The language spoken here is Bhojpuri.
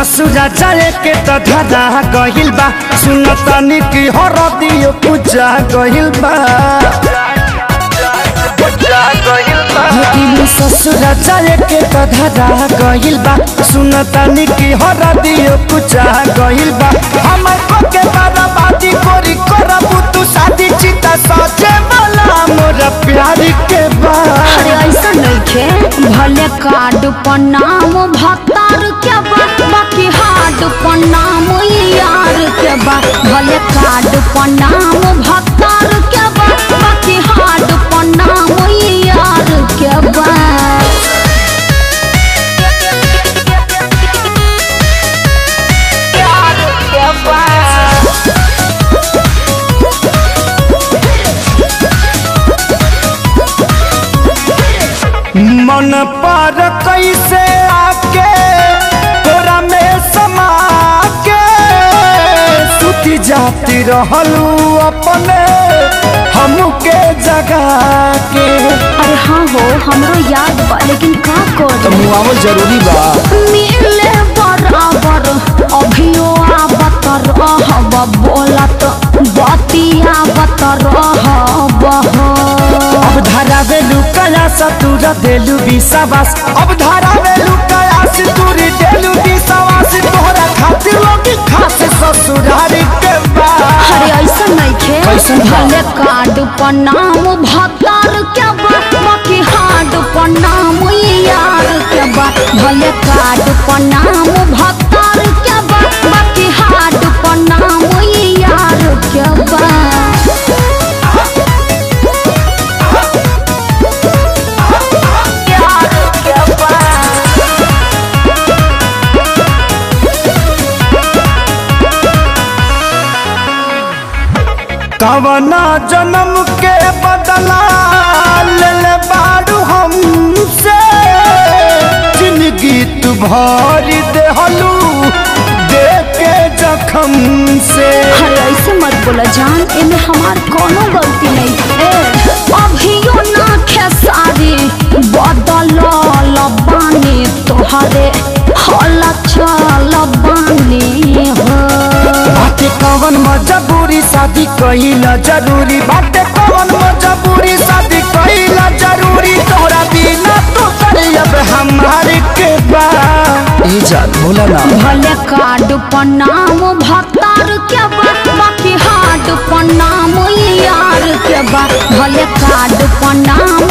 ससुरा जाए के त धरा गहिल बा सुन तनी की हर दियो पूजा गहिल बा दिल ससुरा जाए के त धरा गहिल बा सुन तनी की हर दियो पूजा गहिल बा हमर को के बर्बादी कोरी करबू तू शादी चिता सजे वाला मोर प्यार के बा अरे ऐसा नइखे भले कार्ड पर नाम भतार के बा बाकी हार्ड पर नाम यार के बा भले कार्ड पर नाम भतार के बा बाकी हार्ड पर नाम यार के बा यार के बा मन पर कैसे आके तोरा में समा के सुती जाती रहलू अपने हमके जगा के अरे हाँ हो हमरो याद बा लेकिन का कर मुआवल जरूरी बा मिले बराबर अभियो आवत रहब बोलत बतियावत रहब अब धारा वेलू कया सतुर देलू विश्वास अब धारा वेलू कया सितुर देलू विश्वास तोहरा खातिर लोग खास ससुरारी के बा अरे ऐसा नइखे कैसन बा? भले कार्ड पर नाम भतार के बा बाकी हार्ड पर नाम यार के बा भले कार्ड पर नाम भतार के बा बाकी हार्ड पर नाम यार के बा यार के बा कवना जन्म के बदला ले ले बाड़ू हमसे जिंदगी तू भरी देहलू दे के जखम से अरे ऐसे मत बोला जान इनमें हमार कोनो गलती नहीं ए अभियो ना खेसारी बदल लबानी तोहरे हल चल बानी हो बाटे कवन मजबूरी शादी कहिला जरूरी बाटे कवन मजबूरी शादी कहिला जरूरी तोरा बिना तो अब हमारे के बा ए जान बोला ना भले कार्ड पर नाम भतार के बा बाकी हार्ड पर नाम यार के बा भले कार्ड पर नाम